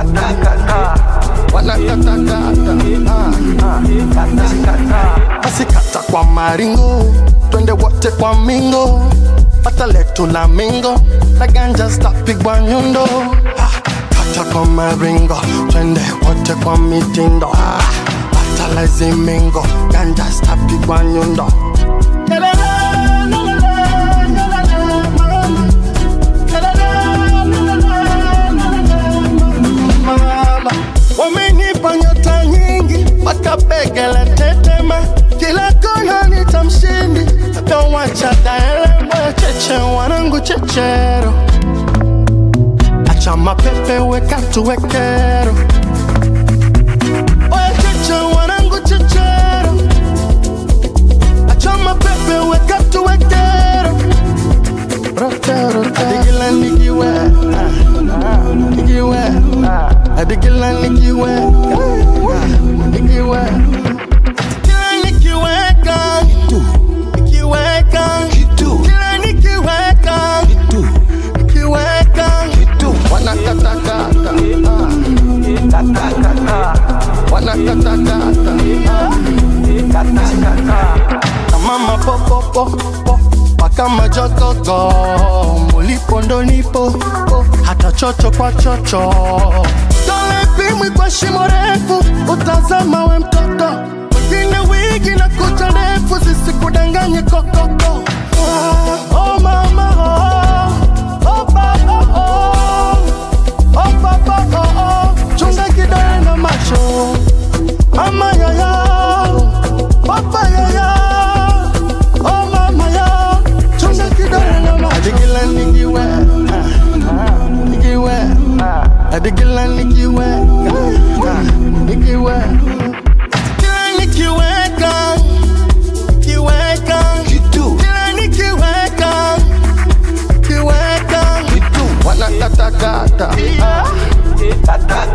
wanakatakata basi kata kwa maringo twende wote kwa mingo pata letu la mingo na ganja stapigwa nyundo Ah, kata kwa maringo twende wote kwa mitindo Ah, pata lazimingo ganja stapigwa nyundo mama wamenipa nyota nyingi wakabegela tetema kila kona nitamshindi atawacha daelembwe cheche wanangu chechero acha mapepe weka tuwekero oya cheche wanangu chechero acha mapepe weka tuwekero rotero adigila nikiwe nikiwe adigila nikiwe nikiwe kila nikiweka nikiweka kila nikiweka nikiweka wanakatakata wanakatakata kama mapopopopo paka majogogo mulipo ndo nipo po, hata chocho kwa chocho tolepimwi kwa shimo refu utazama we mtoto wengine wigi na kucha ndefu zisikudanganye kokoko Ah, oh mama oh, oh baba oh, oh baba oh, oh. chunga kidole na macho mama yaya papa yaya oh mama ya chunga kidole na macho adigila nikiwe nikiwe adigila nikiwe nikiwe kila nikiweka kiweka kila nikiweka kiweka wanakatakata